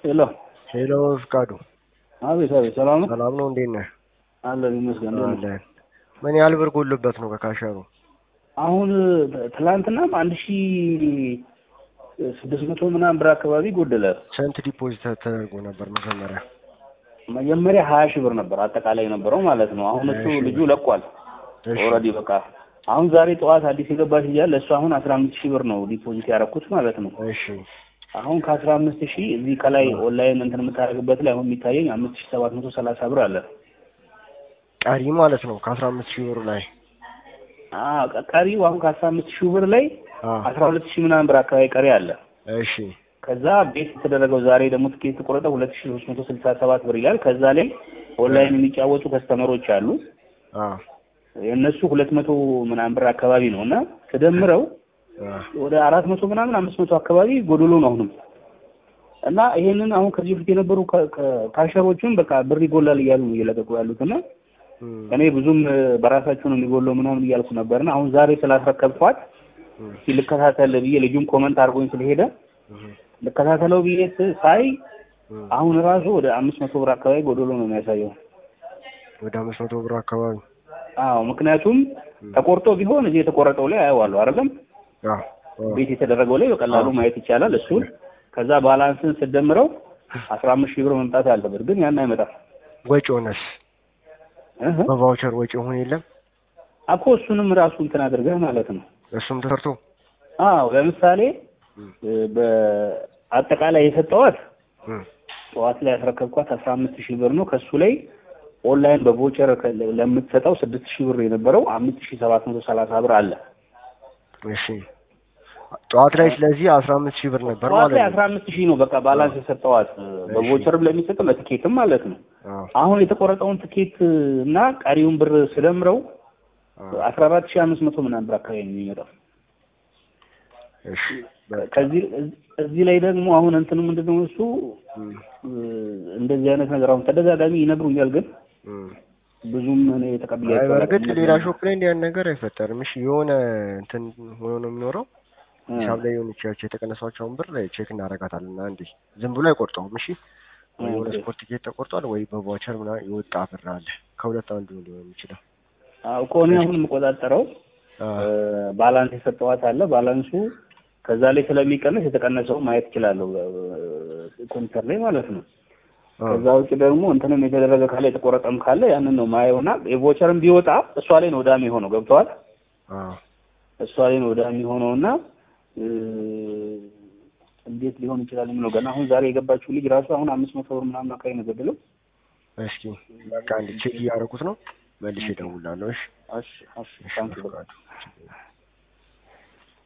ሄሎ ሄሎ ፍቃዱ፣ አቤት አቤት፣ ሰላም ነው ሰላም ነው? እንዴት ነህ? አለን ይመስገን። እንዴት ነው? አለን። ምን ያህል ብር ጎሎበት ነው ከካሸሩ? አሁን ትላንትና አንድ ሺ ስድስት መቶ ምናምን ብር አካባቢ ጎደለ። ስንት ዲፖዚት ተደርጎ ነበር መጀመሪያ? መጀመሪያ ሀያ ሺህ ብር ነበር አጠቃላይ የነበረው ማለት ነው። አሁን እሱ ሀያ ሺህ ልጁ ለቋል እሺ፣ ኦልሬዲ በቃ አሁን ዛሬ ጠዋት አዲስ የገባች እያለ እሱ አሁን አስራ አምስት ሺህ ብር ነው ዲፖዚት ያደረኩት ማለት ነው። እሺ፣ አሁን ከአስራ አምስት ሺህ እዚህ ከላይ ኦንላይን እንትን የምታደርግበት ላይ አሁን የሚታየኝ አምስት ሺህ ሰባት መቶ ሰላሳ ብር አለ። ቀሪ ማለት ነው ከአስራ አምስት ሺህ ብር ላይ አዎ ቀ- ቀሪው አሁን ከአስራ አምስት ሺህ ብር ላይ አ አስራ ሁለት ሺህ ምናምን ብር አካባቢ ቀሪ አለ። እሺ፣ ከዛ ቤት የተደረገው ዛሬ ደግሞ ትኬት የተቆረጠ ሁለት ሺህ ሶስት መቶ ስልሳ ሰባት ብር ይላል። ከዛ ላይ ኦንላይን የሚጫወቱ ከስተመሮች አሉ አ የእነሱ ሁለት መቶ ምናምን ብር አካባቢ ነው እና ተደምረው አ ወደ አራት መቶ ምናምን አምስት መቶ አካባቢ ጎዶሎ ነው አሁንም እና ይሄንን አሁን ከዚህ በፊት የነበሩ ካ- ካ- ካሸሮቹም በቃ ብር ይጎላል እያሉ ነው እየለቀቁ ያሉት እና እም፣ እኔ ብዙም እ፣ በራሳቸው ነው የሚጎለው ምናምን እያልኩ ነበርና አሁን ዛሬ ስላስረከብኳት እም፣ እስኪ ልከታተል ብዬ ልጁም ኮመንት አድርጎኝ ስለሄደ እም፣ ልከታተለው ብዬ ስ- ሳይ እም። አሁን ራሱ ወደ አምስት መቶ ብር አካባቢ ጎዶሎ ነው የሚያሳየው። ወደ አምስት መቶ ብር አካባቢ አዎ ምክንያቱም ተቆርጦ ቢሆን እዚህ የተቆረጠው ላይ አየዋለሁ አይደለም አ አ ቤት የተደረገው ላይ በቀላሉ አዎ። ማየት ይቻላል። እሱን ከዛ ባላንስን ስደምረው አስራ አምስት ሺህ ብር መምጣት አለበት፣ ግን ያን አይመጣም ወጪ ሆነስ እህ በቫውቸር ወጪ ሆነ የለም እኮ እሱንም ራሱ እንትን አድርገህ ማለት ነው። እሱም ተሰርቶ አዎ ለምሳሌ እም፣ እ፣ በአጠቃላይ የሰጠዋት እም፣ ጠዋት ላይ ያስረከብኳት አስራ አምስት ሺህ ብር ነው። ከሱ ላይ ኦንላይን በቮቸር ከ- ለምትሰጠው ስድስት ሺህ ብር የነበረው አምስት ሺህ ሰባት መቶ ሰላሳ ብር አለ። እሺ ጠዋት ላይ ስለዚህ አስራ አምስት ሺህ ብር ነበር ጠዋት ማለት ላይ ነው። አስራ አምስት ሺህ ነው በቃ ባላንስ የሰጠዋት በቮቸርም ለሚሰጠው ለትኬትም ማለት ነው። አዎ አሁን የተቆረጠውን ትኬት እና ቀሪውን ብር ስደምረው አዎ። አስራ አራት ሺህ አምስት መቶ ምናምን ብር አካባቢ ነው የሚመጣው። እሺ በቃ ከዚህ እዚህ ላይ ደግሞ አሁን እንትኑ ምንድነው እሱ እም፣ እ፣ እንደዚህ አይነት ነገር አሁን ተደጋጋሚ ይነግሩኛል፣ ግን እም። ብዙም እኔ አይ ተቀብያቸው በእርግጥ አላውቅም። ሌላ ሾፕ ላይ እንዲህ አይነት ነገር አይፈጠርም። እሺ የሆነ እንትን ሆኖ ነው የሚኖረው እ፣ ሂሳብ ላይ የሆነ ቻቸው የተቀነሷቸውን ብር ላይ ቼክ እናደርጋታለን። አንዴ ዝም ብሎ አይቆርጠውም። እሺ ወይ የሆነ ኦኬ። ስፖርት ቲኬት ተቆርጧል ወይ በቫውቸር ምናምን የወጣ ብር አለ። ከሁለት አንዱ ሊሆን የሚችለው አዎ እኮ እኔ አሁን የምቆጣጠረው አ እ፣ ባላንስ የሰጠዋት አለ። ባላንሱ ከዛ ላይ ስለሚቀነስ የተቀነሰው ማየት እችላለሁ እ፣ ኮምፒውተር ላይ ማለት ነው። አ ከዛ ውጭ ደግሞ እንትንም የተደረገ ካለ የተቆረጠም ካለ ያንን ነው ማየውና የቮቸርም ቢወጣ እሷ ላይ ነው ወዳሚ ሆነው ገብተዋል። አ እሷ ላይ ነው ወዳሚ ሆነውና እ፣ እንዴት ሊሆን ይችላል የሚለው ገና አሁን ዛሬ የገባችው ልጅ ራሱ አሁን አምስት መቶ ብር ምናምን አካባቢ ነው ገድለው። እስኪ በቃ አንዴ ቼክ እያደረኩት ነው። መልሼ እደውላለሁ። እሺ እሺ እሺ ታንክ ዩ ፍቃዱ